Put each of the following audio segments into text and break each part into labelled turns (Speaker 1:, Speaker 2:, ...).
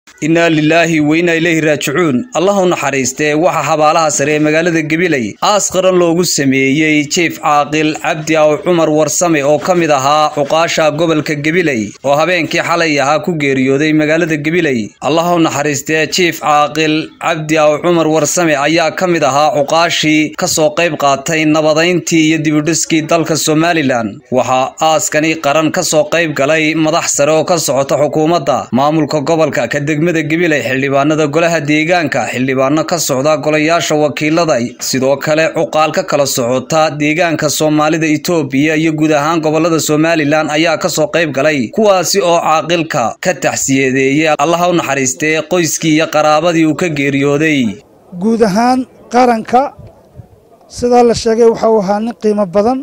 Speaker 1: innaa lilaahi wa innaa ilayhi raajicuun allah u naxariistee waxaa xabaalaha sare ee magaalada gabiley aas qaran loogu sameeyey jief caaqil cabdi aw cumar warsame oo ka mid ahaa cuqaasha gobolka gabiley oo habeenkii xalay ahaa ku geeriyooday magaalada gabiley allah u naxariistee jief caaqil cabdi aw cumar warsame ayaa ka mid ahaa cuqaashii ka soo qayb qaatay nabadayntii iyo dibudhiskii dalka somalilan waxaa aaskani qaran ka soo qayb galay madax sare oo ka socota xukuumadda maamulka gobolka ka degmada gabiley xildhibaanada golaha deegaanka xildhibaano ka socda golayaasha wakiilada sidoo kale cuqaal ka kala socota deegaanka soomaalida itoobiya iyo guud ahaan gobolada somalilan ayaa kasoo qayb galay kuwaasi oo caaqilka ka taxsiyadeeyey allaha u naxariistee qoyskii iyo qaraabadii uu ka geeriyooday
Speaker 2: guud ahaan qaranka sidaa la sheegay waxa uu ahaa nin qiimo badan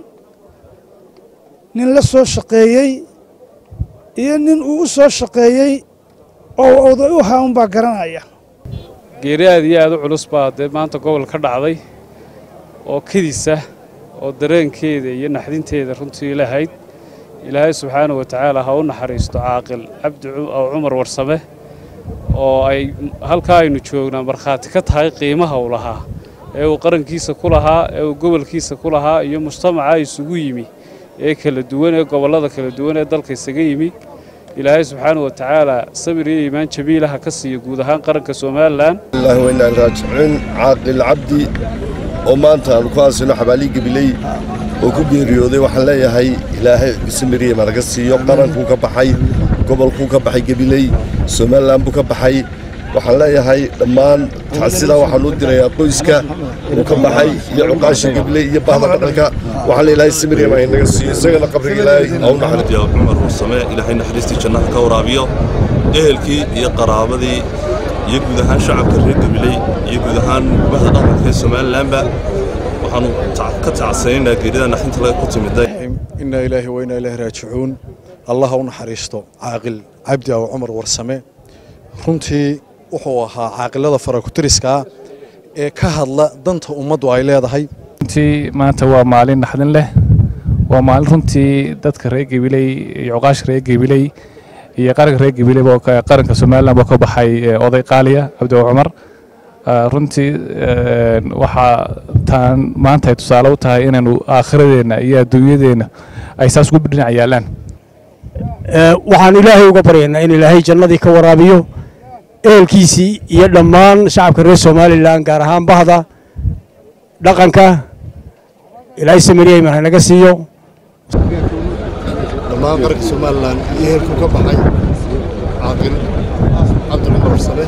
Speaker 2: nin la soo shaqeeyey iyo nin uu u soo shaqeeyey oo oday u ahaa unbaa garanaya
Speaker 3: geeri aad iyo aad u culus baa dee maanta gobol ka dhacday oo kedisa oo dareenkeeda iyo naxdinteeda runtii lahayd ilaahay subxaana wa tacaala ha u naxariisto caaqil cabdi aw cumar warsame oo ay halkaa aynu joognaa markhaati ka tahay qiimaha uu lahaa ee uu qarankiisa ku lahaa ee uu gobolkiisa ku lahaa iyo mujtamaca isugu yimi ee kala duwan ee gobollada kala duwan ee dalka isaga yimi ilaahay subxaana wa tacaala sabir iyo iimaan jabiilaha ka siiya guud ahaan qaranka somalilan
Speaker 4: allahi wainaa raajicuun caaqil cabdi oo maanta aanu ku aasino xabaalii gabiley oo ku geeriyooday waxaan leeyahay ilaahay samiriye managa siiyo qarankuu ka baxay gobolkuu ka baxay gabiley somalilan buu ka baxay waxaan leeyahay dhammaan tacsida waxaan u dirayaa qoyska uu ka baxay iyo cuqaasha gabiley iyo bahda dhaqanka waxaan leeyahay samiriye maa inaga siiyo isagana qabriga ilaahay au naxariisto
Speaker 5: cumar warsame ilaahay naxariistii jannaha ka waraabiyo ehelkii iyo qaraabadii iyo guud ahaan shacabka reer gabiley iyo guud ahaan bahda dhaqanka ee somalilanba waxaanu ka tacsanaynaa geerida naxinta laga ku timiday
Speaker 6: innaa ilaahi wa innaa ilaahi raajicuun allaha u naxariisto caaqil cabdi aw cumar warsame runtii wuxuu ahaa caaqilada farakutiriska ee ka hadla danta ummaddu ay leedahay
Speaker 7: runtii maanta waa maalin naxdin leh waa maalin runtii dadka reer gabiley iyo cuqaasha reer gabiley iyo qaranka reer gabiley qaranka somalilan baa ka baxay oday qaaliya cabdi aw cumar runtii waxaa taan maanta ay tusaale u tahay inaynu aakhiradeenna iyo adduunyadeenna ay saas ugu dhinac yaallaan
Speaker 8: waxaan ilaahay uga baryaynaa in ilaahay jannadii ka waraabiyo ehelkiisii iyo dhammaan shacabka reer somalilan gaar ahaan bahda dhaqanka ilaahay samariyeyman hanaga siiyo
Speaker 4: dhammaan qaranka somalilan iyo ehelkuu ka baxay caaqil cabdi cumar warsame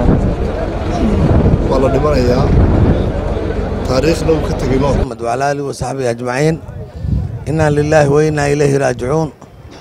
Speaker 4: waa la dhimanayaa taariikhna uu ka tegey
Speaker 9: محمد وعلى آله وصحبه أجمعين إنا لله وإنا إليه راجعون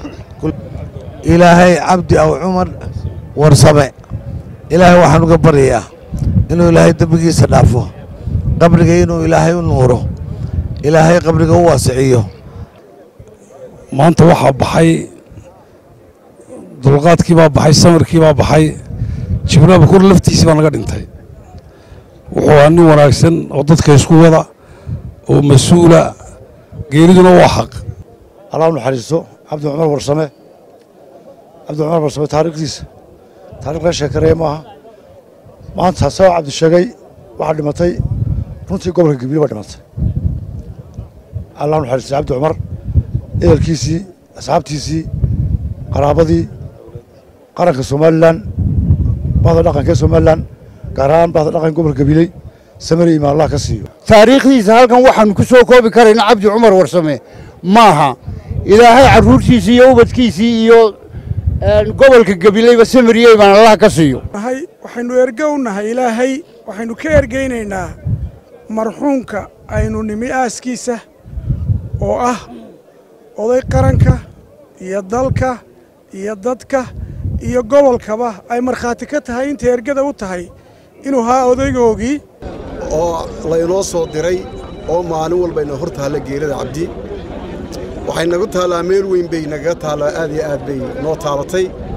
Speaker 9: إلهي عبدي أو عمر ورسمه إلهي waxaan uga baryayaa inuu ilaahay dembigiisa dhaafo qabriga inuu ilaahay u nuuro ilaahay qabriga u waasiciyo
Speaker 10: maanta waxaa baxay dulqaadkii baa baxay samarkii baa baxay jibril bakur laftiisii baa naga dhintay wuxuu ahaa nin wanaagsan oo dadka isku wada oo mas-uula geeriduna waa xaq
Speaker 2: allah u naxariisto cabdi cumar warsame cabdi cumar warsame taariikhdiisa taarikh la sheekareeye maaha maanta sabab cabdi sheegay waxaa dhimatay runtii gobolka gabiile baa dhimatay allah u naxariisto cabdi cumar ehelkiisii asxaabtiisii qaraabadii qaranka somalilan bahda dhaqanka ee somalilan gaar ahaan bahda dhaqanka gobolka gabiley samari ima allah ka siiyo
Speaker 11: taariikhdiisa halkan waxaanu ku soo koobi karayna cabdi cumar warsame maaha ilaahay carruurtiisii iyo ubadkiisii iyo gobolka gabileyba samariyey baan allah ka siiyo
Speaker 12: waxaynu erge u nahay ilaahay waxaynu ka ergaynaynaa marxuumka aynu nimi aaskiisa oo ah oday qaranka iyo dalka iyo dadka iyo gobolkaba ay markhaati ka tahay inta ergada u tahay inuu haa odaygoogii
Speaker 4: oo laynoo soo diray oo maalin walbayna hor taalla geerada cabdi waxay nagu taallaa meel weyn bay nagaga taallaa aad iyo aad bay noo taabatay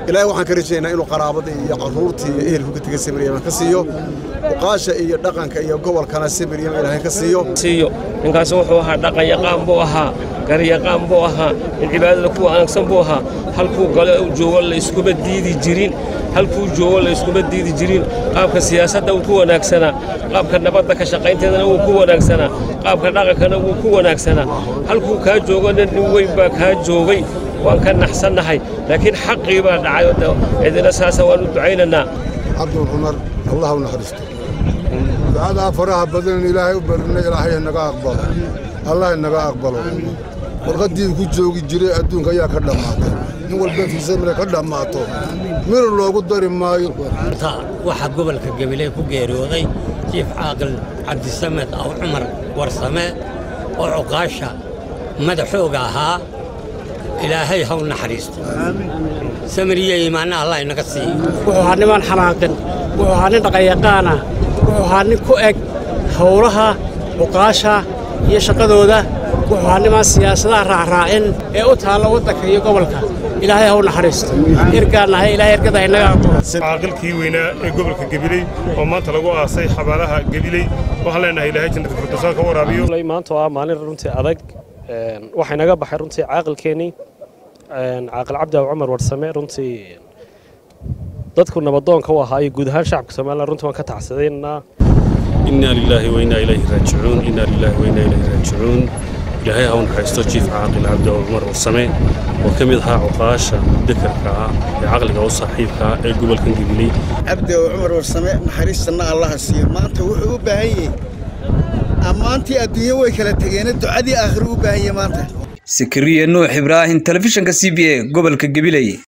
Speaker 13: ilaahay waxaan ka rajaynaynaa inuu qaraabadii iyo carruurtii iyo ehelku ka tegay samiryaman ka siiyo uqaasha iyo dhaqanka iyo gobolkana samiryaman ilaahay ka siiyo
Speaker 14: siiyo ninkaas wuxuu ahaa dhaqan yaqaan buu ahaa garyaqaan buu ahaa in cibaadada ku wanaagsan buu ahaa halkuu gale uu joogo la iskuma diidi jirin halkuu joogo la iskuma diidi jirin qaabka siyaasadda wuu ku wanaagsanaa qaabka nabadda ka shaqaynteedana wuu ku wanaagsanaa qaabka dhaqankana wuu ku wanaagsanaa halkuu kaa joogona nin weyn baa kaa joogay waan ka naxsannahay laakiin xaqii baa dhacay oo cidina saasa waan u ducaynaynaa
Speaker 15: cabdul cumar allah u naxariisto ducadaa faraha badan ilaahay u barina ilaahay naga aqbalo allah naga aqbalo warqaddii ku joogi jiray adduunka ayaa ka dhammaatay nin walba fiisamile ka dhammaato mir loogu dari maayo
Speaker 16: waxaa gobolka gabiley ku geeriyooday jiif caaqil cabdisamed aw cumar warsame oo cuqaasha madaxooga ahaa ilaahay haw naxariisto samiriye iimaanna allah inaga siiyo
Speaker 8: wuxuu ahaa niman xanaaqin wuxuu ahaa nin dhaqanyaqaana wuxuu ahaa nin ku eg howlaha cuqaasha iyo shaqadooda wuxuu ahaa nimaan siyaasadaha raacraacin ee u taalla waddanka iyo gobolka ilaahay haw naxariisto ergaan nahay ilaahay ergada inaga aqbalo
Speaker 17: caaqilkii weynaa ee gobolka gabiley oo maanta lagu aasay xabaalaha gabiley waxaan leenahay ilaahay jannada firdowsa ka waraabiyo
Speaker 18: maanta waa maalin runtii adag waxay naga baxay runtii caaqilkeennii caaqil cabdi aw cumar warsame runtii dadku nabadoonka u ahaa iyo guud ahaan shacabka somalilan runtii waan ka tacsadaynaa
Speaker 5: inaa lilaahi wainaa ilayhi raajicuun inaa lilaahi wainaa ilayhi raajicuun ilaahay ha u naxariisto jiif caaqil cabdi aw cumar warsame oo ka mid ahaa cuqaasha dekarka ah ee caqliga u saaxiibka ah ee gobolkan gabiley
Speaker 19: cabdi aw cumar warsame naxariistanna allaha siiyo maanta wuxuu u baahan yahay ammaantii adduunyo way kala tegeene ducadii aakhiro u baahan yahay maanta
Speaker 1: sikiriye nuux ibraahim telefishinka c b a gobolka gabiley